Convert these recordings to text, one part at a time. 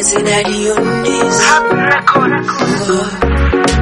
say daddy on this. Happy record.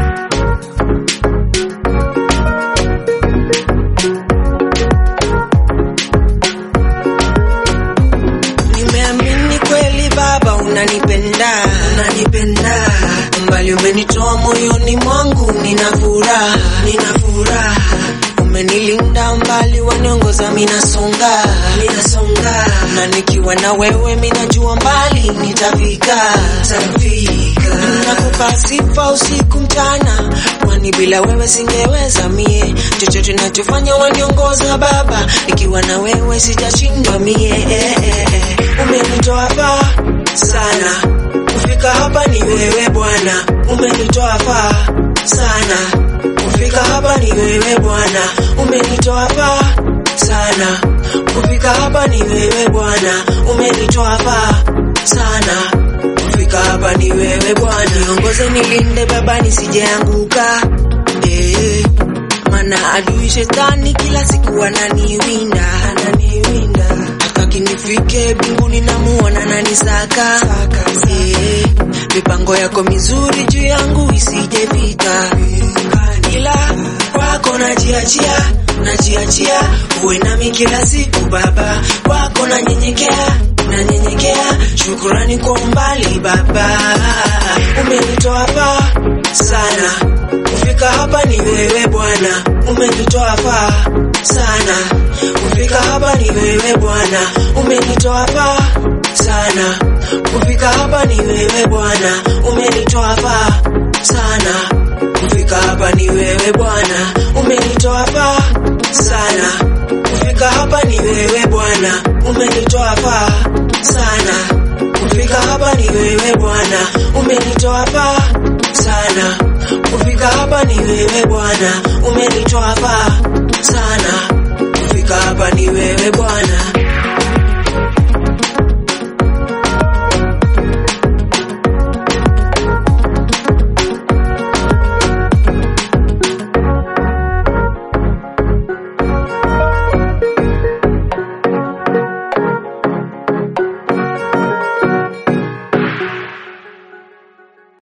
Nimeamini kweli baba unanipenda, unanipenda. Mbali umenitoa moyoni mwangu, nina furaha, nina furaha. Umenilinda mbali, waniongoza minasonga, minasonga. Na nikiwa na wewe minajua mbali nitafika, nitafika. Nakupa sifa usiku mchana, kwani bila wewe singeweza mie. Chochote nachofanya waniongoza baba, nikiwa na wewe sijashindwa mie. Eh, eh, eh. Umenitoa hapa sana, kufika hapa ni wewe Bwana. Umenitoa hapa sana, kufika hapa ni wewe Bwana. Umenitoa hapa sana, kufika hapa ni wewe Bwana. Umenitoa hapa sana, kufika hapa ni wewe Bwana. Niongoze nilinde baba nisijeanguka, eh, mana adui shetani kila siku ananiwinda, ananiwinda hataki nifike mbinguni namuona nanisaka Eh, mipango yako mizuri juu yangu isijefika ila kwako najiachia najiachia uwe nami kila siku baba kwako nanyenyekea nanyenyekea shukurani kwa umbali baba umenitoa hapa sana kufika hapa ni wewe bwana umenitoa hapa sana kufika hapa ni wewe bwana umenitoa hapa sana kufika hapa ni wewe bwana umenitoa hapa sana kufika hapa ni wewe bwana umenitoa hapa sana kufika hapa ni wewe bwana umenitoa hapa sana kufika hapa ni wewe bwana umenitoa hapa sana kufika hapa ni wewe bwana umenitoa hapa sana kufika hapa ni wewe bwana